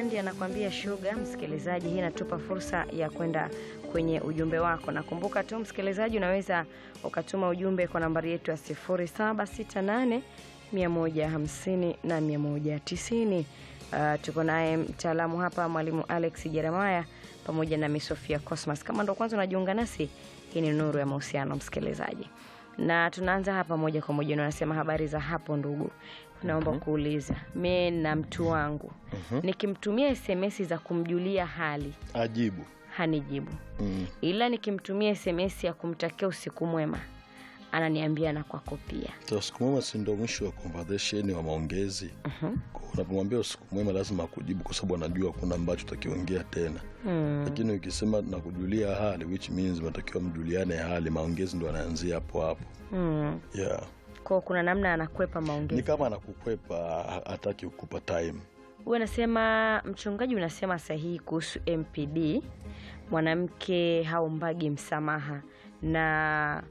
Bandi anakuambia shuga. Msikilizaji, hii inatupa fursa ya kwenda kwenye ujumbe wako. Nakumbuka tu msikilizaji, unaweza ukatuma ujumbe kwa nambari yetu ya 0768 150 na 190. Uh, tuko naye mtaalamu hapa mwalimu Alex Jeremiah pamoja na Miss Sofia Cosmas. Kama ndo kwanza unajiunga nasi, hii ni Nuru ya Mahusiano msikilizaji, na tunaanza hapa moja kwa moja. Unasema habari za hapo ndugu, naomba kuuliza mi na mtu wangu nikimtumia SMS za kumjulia hali Ajibu. hanijibu, Mm. ila nikimtumia SMS ya kumtakia usiku mwema ananiambia na kwako pia. So, siku mwema si ndo mwisho wa conversation wa maongezi. Kwa Unapomwambia usiku mwema lazima akujibu kwa sababu anajua kuna ambacho utakiongea tena. Mm. Lakini ukisema nakujulia hali which means mnatakiwa mjuliane hali, maongezi ndo anaanzia hapo hapo. Mm. Yeah. Kwa kuna namna anakwepa Ni maongezi. kama anakukwepa ha- hataki kukupa time. Huyu anasema mchungaji, unasema sahihi kuhusu MPD, mwanamke haumbagi msamaha na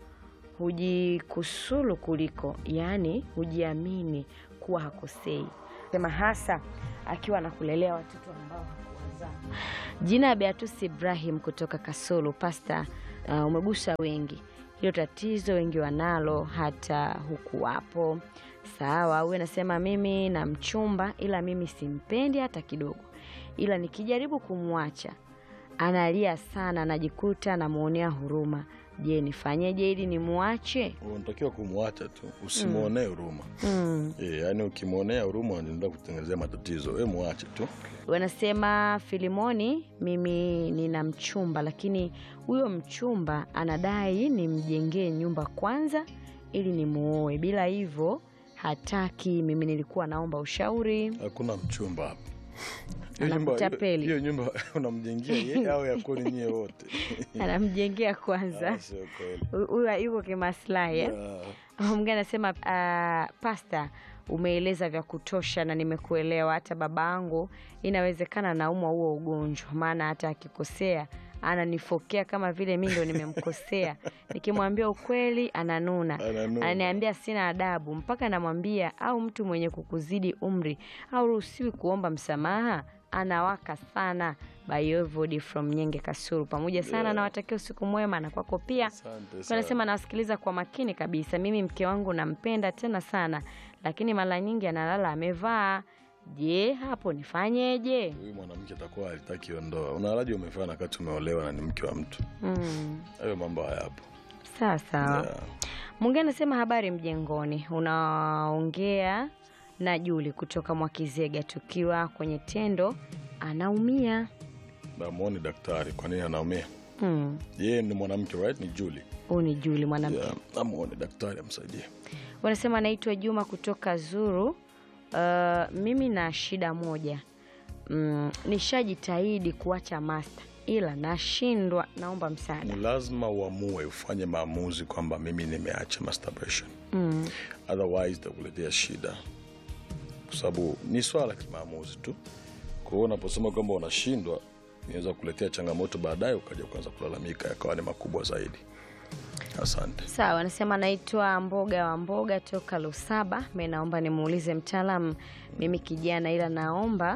hujikusulu kuliko, yaani hujiamini kuwa hakosei, sema hasa akiwa anakulelea watoto ambao hakuwazaa. Jina ya Beatus Ibrahim kutoka Kasulu. Pasta, uh, umegusa wengi, hilo tatizo wengi wanalo, hata huku wapo Sawa, huyu anasema mimi na mchumba, ila mimi simpendi hata kidogo, ila nikijaribu kumwacha analia sana, najikuta namwonea huruma. Je, nifanyeje ili nimwache? Unatakiwa kumwacha tu, usimwonee huruma. Mm. Eh, yaani ukimwonea huruma anaenda kutengenezea matatizo. Wewe mwache tu. Wanasema Filimoni, mimi nina mchumba, lakini huyo mchumba anadai nimjengee nyumba kwanza ili nimuoe, bila hivyo hataki. Mimi nilikuwa naomba ushauri. Hakuna mchumba hapa. Hiyo nyumba- Anakutapeli. Hiyo nyumba unamjengia yeye au yakoni nyie wote? Anamjengea kwanza. Ah, Sio kweli. huyu yuko kimaslahi eh? Ah, Mwingine anasema uh, pasta, umeeleza vya kutosha na nimekuelewa. Hata babangu inawezekana naumwa huo ugonjwa, maana hata akikosea ananifokea kama vile mi ndo nimemkosea. Nikimwambia ukweli ananuna, Ananuna. ananiambia sina adabu, mpaka namwambia au mtu mwenye kukuzidi umri hauruhusiwi kuomba msamaha. Anawaka sana. Bayovodi from Nyenge Kasuru, pamoja sana Yeah. nawatakia usiku mwema na kwako pia. Asante sana. Anasema nawasikiliza kwa makini kabisa. Mimi mke wangu nampenda tena sana, lakini mara nyingi analala amevaa. Je, hapo nifanyeje? Huyu mwanamke atakuwa halitaki ndoa. Unalaji umefanya wakati umeolewa na ni mke wa mtu. Mm, Hayo mambo hayapo. sawa sawa. Yeah. Mwingine anasema habari mjengoni, unaongea na Juli kutoka Mwakizega, tukiwa kwenye tendo anaumia. Namuone daktari kwa nini anaumia. Mm, Yeye ni mwanamke right? Ni Julie. huyu ni Juli mwanamke. Yeah. Amuone daktari amsaidie. Wanasema naitwa Juma kutoka Zuru. Uh, mimi na shida moja mm, nishajitahidi kuacha master ila nashindwa, naomba msaada. Ni lazima uamue ufanye maamuzi kwamba mimi nimeacha masturbation. Mm, Otherwise itakuletea shida. Kwa sababu ni swala la kimaamuzi tu. Kwa hiyo unaposema kwamba unashindwa inaweza kuletea changamoto baadaye ukaja kuanza kulalamika yakawa ni makubwa zaidi. Asante. sawa. Anasema naitwa Mboga wa Mboga toka Lusaba. Mi naomba nimuulize mtaalamu, mimi kijana, ila naomba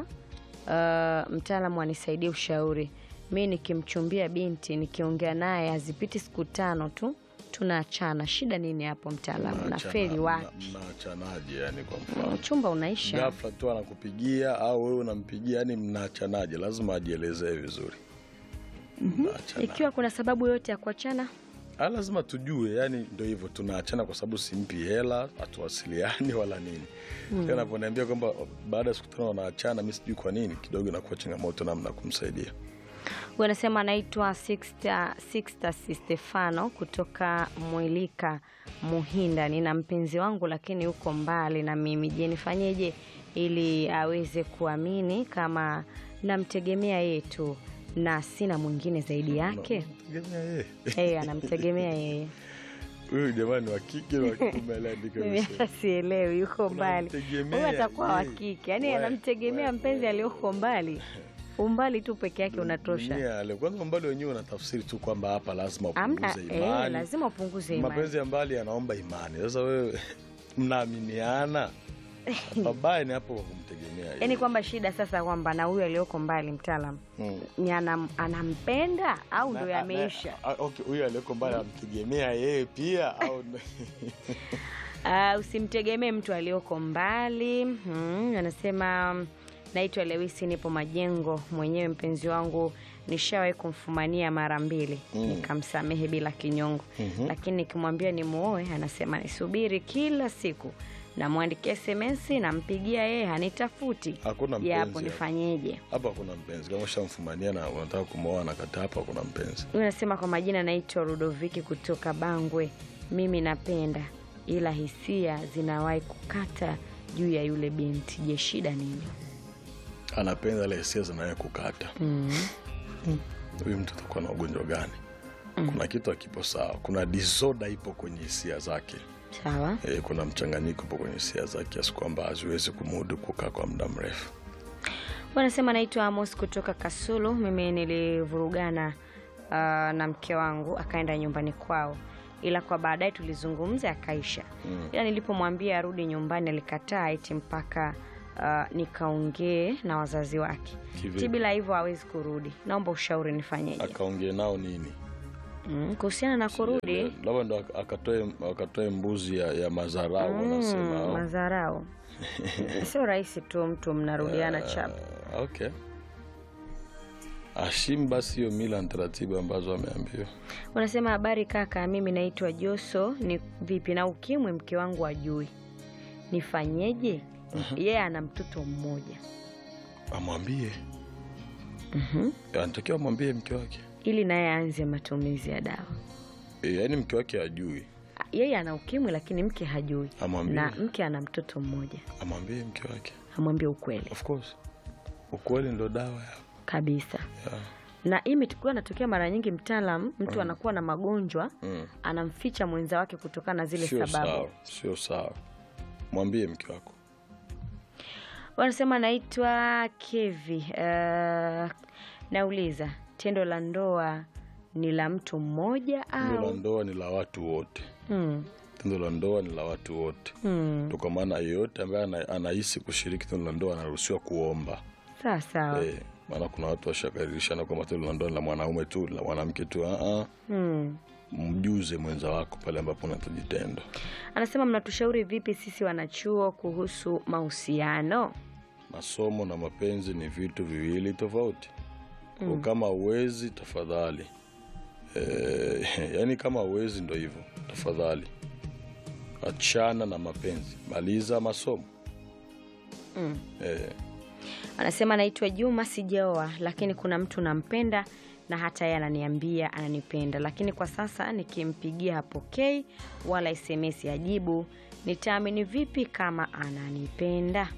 uh, mtaalamu anisaidie ushauri. Mi nikimchumbia binti nikiongea naye hazipiti siku tano tu tunaachana. Shida nini hapo mtaalamu? na feli wapi? Mnaachanaje yani kwa mfano? Uchumba unaisha. Ghafla tu anakupigia au wewe unampigia, yani mnaachanaje? Lazima ajielezee vizuri. Mnaachana. Ikiwa kuna sababu yote ya kuachana, Ah, lazima tujue, yani ndio hivyo, tunaachana kwa sababu simpi hela, hatuwasiliani wala nini. Mm. Anaponiambia kwamba baada ya siku tano wanaachana, mi sijui kwa nini, kidogo inakuwa changamoto namna ya kumsaidia. wanasema anaitwa Sixta Sixta Stefano kutoka Mwilika Muhinda. Nina mpenzi wangu lakini yuko mbali na mimi. Je, nifanyeje ili aweze kuamini kama namtegemea yeye tu na sina mwingine zaidi yake? Tegemea yeye. Yeye anamtegemea yeye. Huyu jamani wa kike na wa kiume aliandika Mimi vizuri. hata sielewi, yuko mbali. Unamtegemea Huyu atakuwa wa yeye. kike, yaani We- anamtegemea we- mpenzi we- aliyoko mbali. Umbali tu peke yake unatosha. Dunia ya leo. Kwanza umbali wenyewe unatafsiri tu kwamba hapa lazima Amna, upunguze eh, imani. lazima upunguze imani. Mapenzi ya mbali yanaomba imani. Sasa wewe mnaaminiana pabaya ni hapo kwa kumtegemea yaani yeye. kwamba shida sasa kwamba na huyu aliyoko mbali mtaalam Mm. ni anam, anampenda au ndo Na- yameisha na- ah, okay, huyu aliyeko mbali amtegemea yeye pia au Uh, usimtegemee mtu aliyoko mbali hmm, anasema naitwa Lewisi, nipo Majengo mwenyewe. Mpenzi wangu nishawahi kumfumania mara mbili Mm. nikamsamehe bila kinyongo, Mhm. lakini nikimwambia ni muoe anasema nisubiri kila siku, namwandikia SMS, nampigia yeye hanitafuti. Hakuna Je, hapo mpenzi hapo. nifanyeje? hapa kuna mpenzi kama ushamfumania na unataka kumwoa na kata hapa kuna mpenzi Huyu anasema kwa majina naitwa Rudoviki kutoka Bangwe. Mimi napenda ila hisia zinawahi kukata juu ya yule binti. Je, shida nini? anapenda ile hisia zinaye kukata Mm. huyu mtu atakuwa na ugonjwa gani kuna kitu akipo sawa kuna disorder ipo kwenye hisia zake Sawa. e, kuna mchanganyiko upo kwenye hisia zake kiasi kwamba haziwezi kumudu kukaa kwa muda mrefu Wanasema naitwa Amos kutoka Kasulu. Mimi nilivurugana uh, na mke wangu akaenda nyumbani kwao, ila kwa baadaye tulizungumza akaisha. Mm. Ila nilipomwambia arudi nyumbani alikataa eti mpaka uh, nikaongee na wazazi wake. Kivipi? Ti bila hivyo hawezi kurudi. Naomba ushauri nifanyeje? akaongee nao nini Mm, kuhusiana na kurudi labda ndo ak- akatoe akatoe mbuzi ya, ya mazarau mm, wanasema au? madharau sio rahisi tu mtu mnarudiana chap Ah, okay ashimu basi hiyo mila na taratibu ambazo ameambiwa unasema habari kaka mimi naitwa joso ni vipi na ukimwi mke wangu ajui nifanyeje yeye ana mtoto mmoja amwambie Mhm. anatakiwa amwambie mke wake ili naye aanze matumizi ya dawa e, yaani mke wake ajui A- yeye ana ukimwi lakini mke hajui amwambie na mke ana mtoto mmoja amwambie mke wake amwambie ukweli of course ukweli ndo dawa ya, kabisa ya. na hii imekuwa natokea mara nyingi mtaalam mtu anakuwa na magonjwa Mm. anamficha mwenza wake kutokana na zile sio sababu sawa sio sawa mwambie mke wako wanasema naitwa kevi uh, nauliza tendo la ndoa ni la mtu mmoja tendo la au ndoa ni la watu wote hmm. tendo la ndoa ni la watu wote Hmm. tu kwa maana yeyote ambaye ana- anahisi kushiriki tendo la ndoa anaruhusiwa kuomba sawa sawa Eh, maana kuna watu washakaririshana kwamba tendo la ndoa ni la mwanaume tu la mwanamke tu uh hmm. mjuze mwenza wako pale ambapo unahitaji tendo anasema mnatushauri vipi sisi wanachuo kuhusu mahusiano masomo na mapenzi ni vitu viwili tofauti mm. kama uwezi tafadhali e, yani kama uwezi ndo hivyo tafadhali achana na mapenzi maliza masomo mm. e, anasema naitwa juma sijaoa lakini kuna mtu nampenda na hata yeye ananiambia ananipenda lakini kwa sasa nikimpigia hapokei wala sms ajibu nitaamini vipi kama ananipenda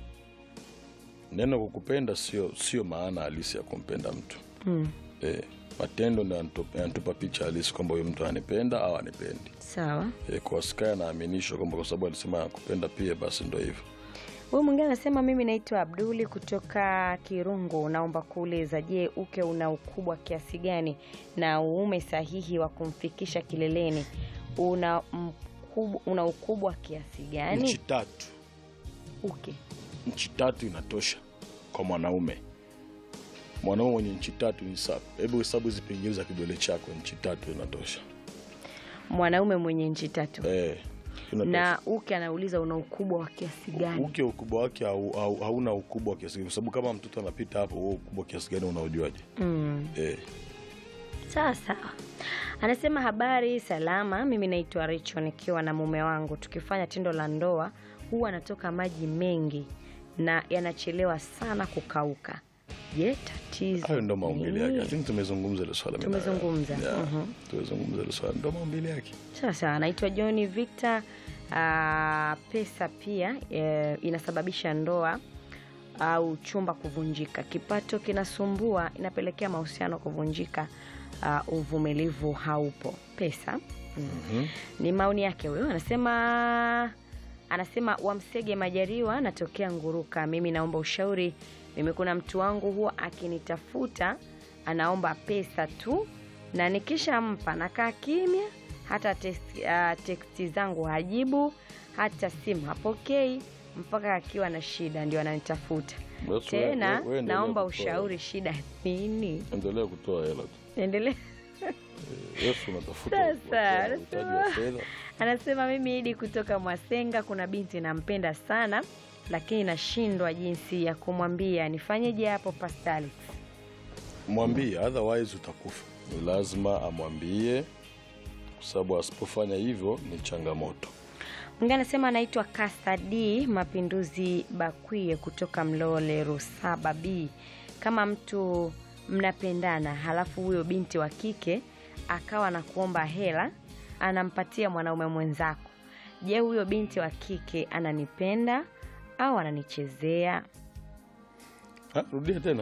neno kukupenda sio sio maana halisi ya kumpenda mtu mm. e, matendo ndo yanatupa yanatupa picha halisi kwamba huyu mtu anipenda au anipendi sawa e, kwa sky anaaminishwa kwamba kwa sababu alisema anakupenda pia basi ndo hivyo huyu mwingine anasema mimi naitwa abduli kutoka kirungu naomba kuuliza je uke una ukubwa kiasi gani na uume sahihi wa kumfikisha kileleni una, mkub, una ukubwa kiasi nchi gani tatu uke nchi tatu inatosha kwa mwanaume mwanaume mwenye nchi tatu ni sawa hebu hesabu hizi pingili za kidole chako nchi tatu inatosha mwanaume mwenye nchi tatu eh, inatosha. na uke anauliza una ukubwa wa kiasi gani uke ukubwa wake hau- hau- hauna ukubwa wa kiasi gani, kwa sababu kama mtoto anapita hapo huo ukubwa kiasi gani unaujuaje mm. eh, sawa sawa anasema habari salama mimi naitwa richo nikiwa na mume wangu tukifanya tendo la ndoa huwa anatoka maji mengi na yanachelewa sana kukauka je tatizo hayo ndo maumbile yake I nini? think tumezungumza ile swala mimi na- Tumezungumza, yeah, mhm. tumezungumza ile swala ndo maumbile yake sawa sawa anaitwa johni victor uh, pesa pia e, inasababisha ndoa au chumba kuvunjika kipato kinasumbua inapelekea mahusiano kuvunjika uh, uvumilivu haupo pesa mm. Mhm. ni maoni yake huyo anasema anasema wamsege majariwa natokea nguruka mimi naomba ushauri mimi kuna mtu wangu huwa akinitafuta anaomba pesa tu na nikishampa nakaa kimya hata teksti, uh, teksti zangu hajibu hata simu hapokei mpaka akiwa na shida ndio ananitafuta Basi tena. we- we- we endelea naomba kutoa- ushauri, shida nini? Endelea kutoa hela tu. Endelea. Yesu unatafuta Sasa, uhitaji wa fedha. Anasema mimi Idi kutoka Mwasenga, kuna binti nampenda sana, lakini nashindwa jinsi ya kumwambia. Nifanyeje hapo Pastali? Mwambie, otherwise utakufa. Ni lazima amwambie, kwa sababu asipofanya hivyo ni changamoto. Mwingine anasema anaitwa Kasta D Mapinduzi Bakwie kutoka Mlole Rusaba B. Kama mtu mnapendana, halafu huyo binti wa kike akawa na kuomba hela, anampatia mwanaume mwenzako, je, huyo binti wa kike ananipenda au ananichezea? Ha, rudia tena.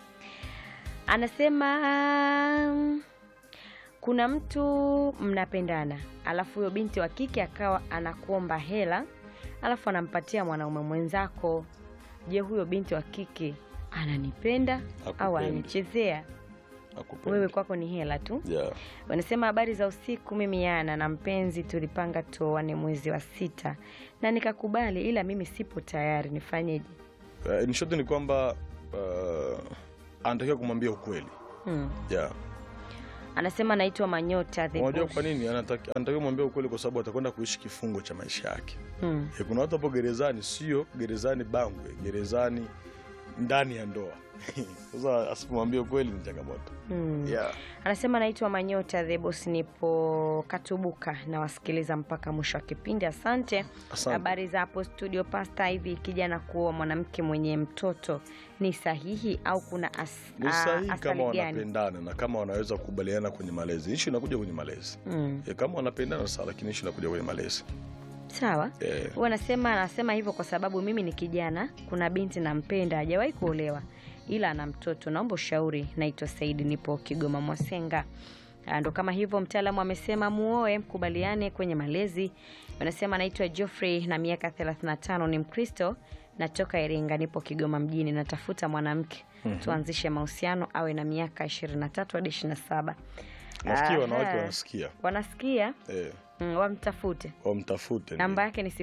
Anasema um, kuna mtu mnapendana, alafu huyo binti wa kike akawa anakuomba hela, alafu anampatia mwanaume mwenzako. Je, huyo binti wa kike ananipenda au Hakupendi. ananichezea? Akupendi. Wewe kwako ni hela tu. Yeah. Wanasema habari za usiku, mimi Yana na mpenzi tulipanga tuoane mwezi wa sita na nikakubali, ila mimi sipo tayari, nifanyeje? Uh, in short ni kwamba uh, anatakiwa kumwambia ukweli. Hmm. Yeah. Anasema naitwa Manyota the Unajua Boss. kwa nini Anataki- anatakiwa kumwambia ukweli? Kwa sababu atakwenda kuishi kifungo cha maisha yake. Hmm. Eh, Kuna watu hapo gerezani, sio gerezani Bangwe, gerezani ndani ya ndoa. Sasa asipomwambia ukweli ni changamoto. Hmm. Yeah. Anasema naitwa Manyota the Boss, nipo Katubuka na wasikiliza mpaka mwisho wa kipindi. Asante. Asante. Habari za hapo studio Pasta, hivi kijana kuoa mwanamke mwenye mtoto ni sahihi au kuna as, Ni a- sahihi athari kama gani? wanapendana na kama wanaweza kukubaliana kwenye malezi. Ishu inakuja kwenye malezi. Mm. Eh, Kama wanapendana sawa, lakini ishu inakuja kwenye malezi. Sawa. Eh, Huwa anasema anasema hivyo kwa sababu mimi ni kijana, kuna binti nampenda, hajawahi kuolewa ila ana mtoto. Naomba ushauri. Naitwa Saidi, nipo Kigoma Mwasenga. Ah, Ndo kama hivyo, mtaalamu amesema muoe, mkubaliane kwenye malezi. Wanasema naitwa Geoffrey na miaka 35, ni Mkristo, natoka Iringa, nipo Kigoma mjini, natafuta mwanamke tuanzishe mahusiano, awe na miaka 23 hadi 27. nafikiri Aha. wanawake wanasikia. Wanasikia Eh, mm, wamtafute wamtafute. namba yake ni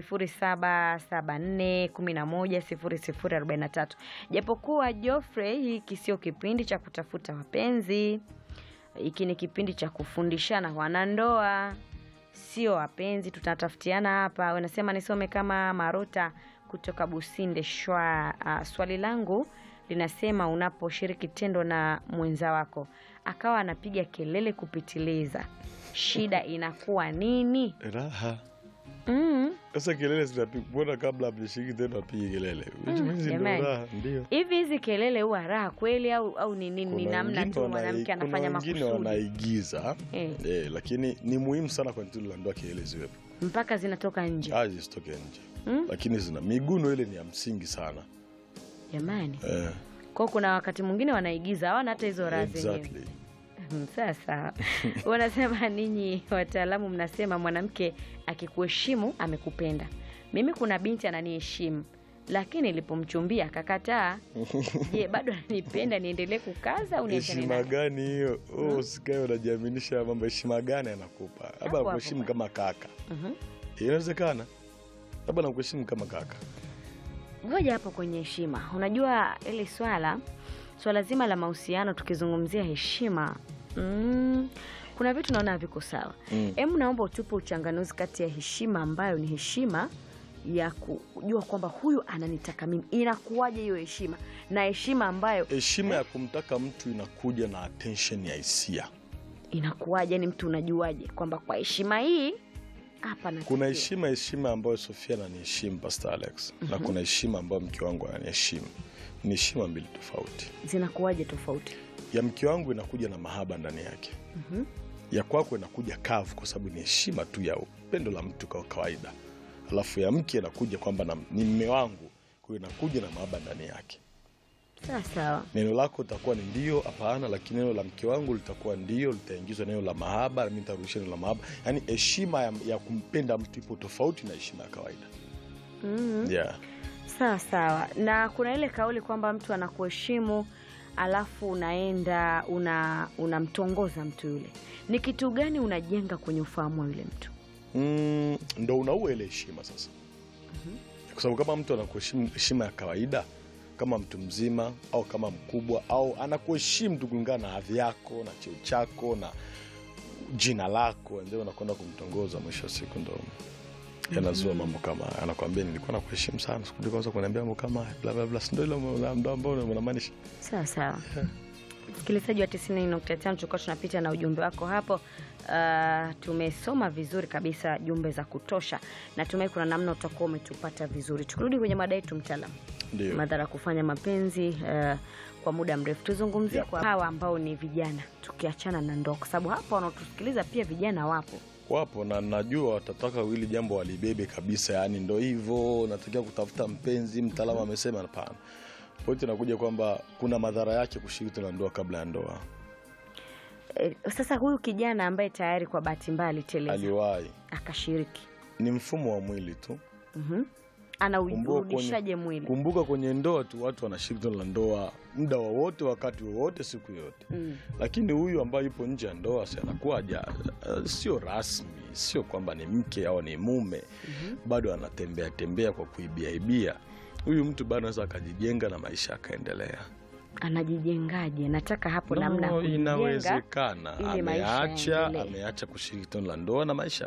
0774110043 japokuwa Geoffrey hiki sio kipindi cha kutafuta wapenzi hiki ni kipindi cha kufundishana wanandoa sio wapenzi tutatafutiana hapa wanasema nisome kama marota kutoka businde shwa uh, swali langu linasema unaposhiriki tendo na mwenza wako akawa anapiga kelele kupitiliza shida inakuwa nini Raha. mm. Sasa kelele zinapigwa. Mbona kabla hamjashiriki tena apige kelele? Which means ndio jamani. raha, ndio. hivi hizi kelele huwa raha kweli au au ni nini? Ni Kuna namna wengine tu wanai- mwanamke anafanya kuna wengine makusudi wanaigiza Eh. eh, lakini ni muhimu sana kwenye tendo la ndoa kelele ziwepo, mpaka zinatoka nje. aje zisitoke nje Mm. lakini zina miguno ile ni ya msingi sana Jamani, eh, kwao kuna wakati mwingine wanaigiza, hawana hata hizo raha zenyewe. exactly. Mm, Sasa wanasema ninyi wataalamu mnasema mwanamke akikuheshimu amekupenda. Mimi kuna binti ananiheshimu lakini nilipomchumbia akakataa. Je, bado ananipenda? Niendelee kukaza au niachane Heshima naye? gani hiyo? Oh, usikae unajiaminisha mambo. Heshima gani anakupa? Labda hapo. anakuheshimu kama kaka, Mhm. inawezekana. Labda anakuheshimu kama kaka. ngoja hapo kwenye heshima unajua ile swala swala zima la mahusiano tukizungumzia heshima mm, kuna vitu naona haviko sawa Mm. hemu naomba utupe uchanganuzi kati ya heshima ambayo ni heshima ya kujua kwamba huyu ananitaka mimi inakuwaje hiyo heshima na heshima ambayo Heshima ya kumtaka mtu inakuja na attention ya hisia. inakuwaje yani mtu unajuaje kwamba kwa heshima hii hapa Kuna natakiwa. heshima heshima ambayo Sofia ananiheshimu Pastor Alex, na kuna heshima ambayo mke wangu ananiheshimu. Ni heshima mbili tofauti. zinakuwaje tofauti Ya mke wangu inakuja na mahaba ndani yake, ya kwako inakuja kavu, kwa sababu ni heshima tu ya upendo la mtu kwa kawaida. Alafu ya mke inakuja kwamba na- ni mme wangu, kwa hiyo inakuja na mahaba ndani yake. sawa sawa Neno lako litakuwa ni ndio, hapana, lakini neno la mke wangu litakuwa ndio, litaingizwa neno la mahaba, na mimi nitarudisha neno la mahaba. Yaani heshima ya, ya kumpenda mtu ipo tofauti na heshima ya kawaida. mm Yeah. sawa sawa na kuna ile kauli kwamba mtu anakuheshimu alafu unaenda una unamtongoza mtu yule ni kitu gani unajenga kwenye ufahamu wa yule mtu Mm, ndo unaua ile heshima sasa. kwa sababu kama mtu anakuheshimu heshima ya kawaida kama mtu mzima au kama mkubwa au anakuheshimu tu kulingana na hadhi yako na cheo chako na jina lako ndio unakwenda kumtongoza mwisho wa siku ndo yanazua mambo kama haya. anakwambia nilikuwa nakuheshimu sana siku kwanza kuniambia mambo kama haya bla bla bla si ndio ile ndo ambao unamaanisha Sawa sawa. Msikilizaji wa 90.5 tulikuwa tunapita na ujumbe wako hapo. Uh, tumesoma vizuri kabisa jumbe za kutosha. Natumai kuna namna utakuwa umetupata vizuri. Tukirudi kwenye mada yetu mtaalam, ndio madhara ya kufanya mapenzi uh, kwa muda mrefu, tuzungumzie Yeah. kwa hawa ambao ni vijana, tukiachana na ndoa, kwa sababu hapa wanaotusikiliza pia vijana wapo. wapo na najua watataka hili jambo walibebe kabisa, yani ndo hivyo, natakiwa kutafuta mpenzi. Mtaalamu amesema hapana. Pointi inakuja kwamba kuna madhara yake kushiriki tendo la ndoa kabla ya ndoa. E, sasa huyu kijana ambaye tayari kwa bahati mbaya aliteleza Aliwahi, akashiriki, ni mfumo wa mwili tu. mhm, anaurudishaje mwili? Kumbuka kwenye ndoa tu watu wanashiriki tendo la ndoa muda wowote, wakati wowote, siku yote Mm. lakini huyu ambaye yupo nje ya ndoa si anakuwa haja uh, sio rasmi, sio kwamba ni mke au ni mume bado anatembea tembea kwa kuibiaibia. Huyu mtu bado anaweza akajijenga na maisha yakaendelea. Anajijengaje? Nataka hapo No, namna ya kujijenga inawezekana ili maisha ameacha yaendelee. ameacha kushiriki tendo la ndoa na maisha